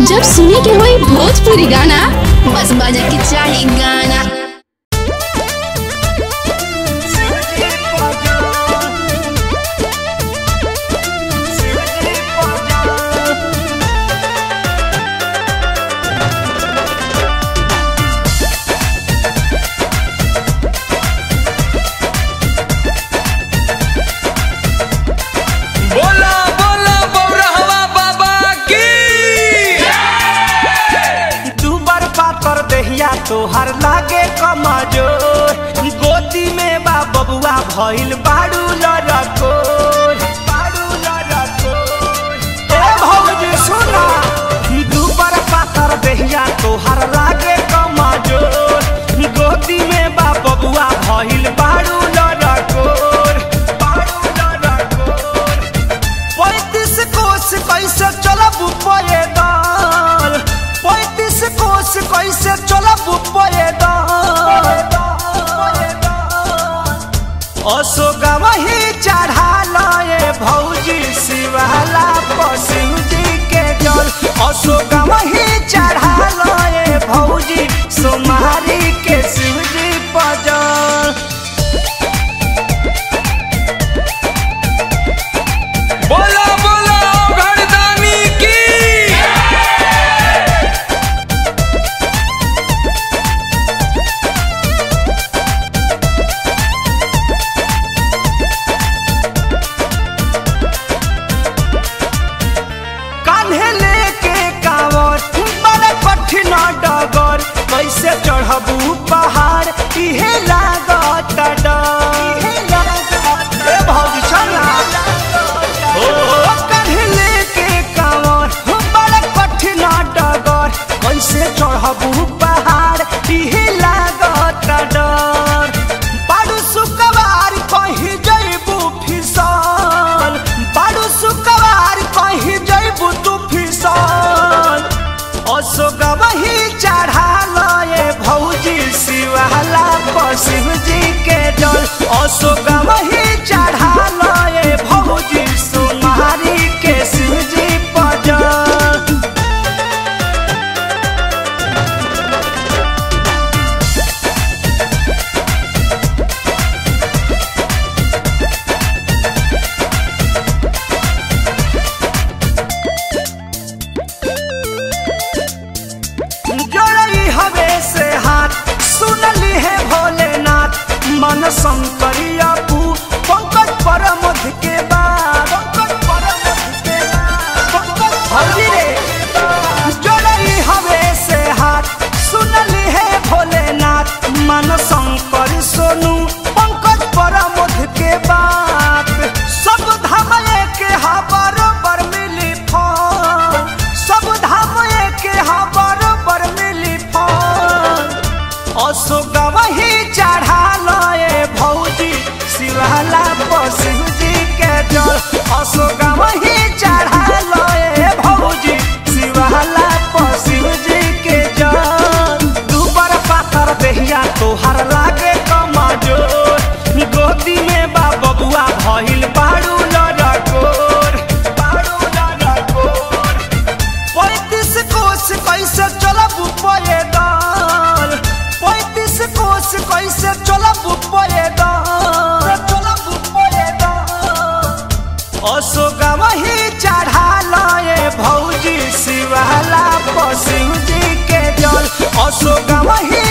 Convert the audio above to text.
जब सुने के होई भोजपुरी गाना बस बजे के चाही गाना बोला बोला बौरहवा बाबा की दुबर पातर देहिया तोहर लागे कमजोर गोदी में बा बबुआ भइल बाड़ू लड़कोर बाड़ू लड़कोर ए भौजी सुना दुबर पातर देहिया तोहर लागे कमजोर गोदी में बा बबुआ भइल बाड़ू लड़कोर बाड़ू लड़कोर पैतीस कोस कैसे चलब पैदल पैतीस कोस कैसे चलब पैदल अशोक वही चढ़ा लए भौजी शिवाला पशु जी के जल अशोक वही चढ़ा लए भौजी सोमारी के शिवजी पजल बोला बोला घरदानी की कान्हे लेके कांवर बड़ा कठिन डगर कैसे चढ़बू पहाड़ इहे लागत डर ए भौजी चला ओ कान्हे लेके कांवर बड़ा कठिन डगर कैसे चढ़बू पहाड़ इहे लागत डर बाडू सुकवार कहीं जइबू फिसल बाडू सुकवार कहीं जइबू तू फिसल अशोक वही चढ़ा लए भौजी शिवाला पशिव जी के जल अशोक वही चढ़ा लए भौजी सोमारी के शिव जी पजल जोड़ई हवे से हाथ सुनली है भोलेनाथ मन शंकरिया पू पंकज परमध के बाद पंकज परमध के बाद पंकज हरि रे जोड़ई हवे से हाथ सुनली है भोलेनाथ मन शंकर सोनू पंकज परमध के बाद सब धाम के हा बरोबर मिली फल सब धाम के हा बरोबर मिली फल अशोक वही चढ़ा लए भौजी शिवाला पशु जी के जल अशोक वही चढ़ा लए भौजी शिवाला पशु जी के जल दुबर पातर देहिया तोहर लागे कमजोर गोदी में बा बबुआ भइल बाड़ू लड़कोर बाड़ू लड़कोर पैतीस कोस कैसे चलब पैदल पैतीस कोस कैसे चलब पैदल चलब पैदल अशोक वही चढ़ा लए भौजी शिवाला पशु जी के जल अशोक वही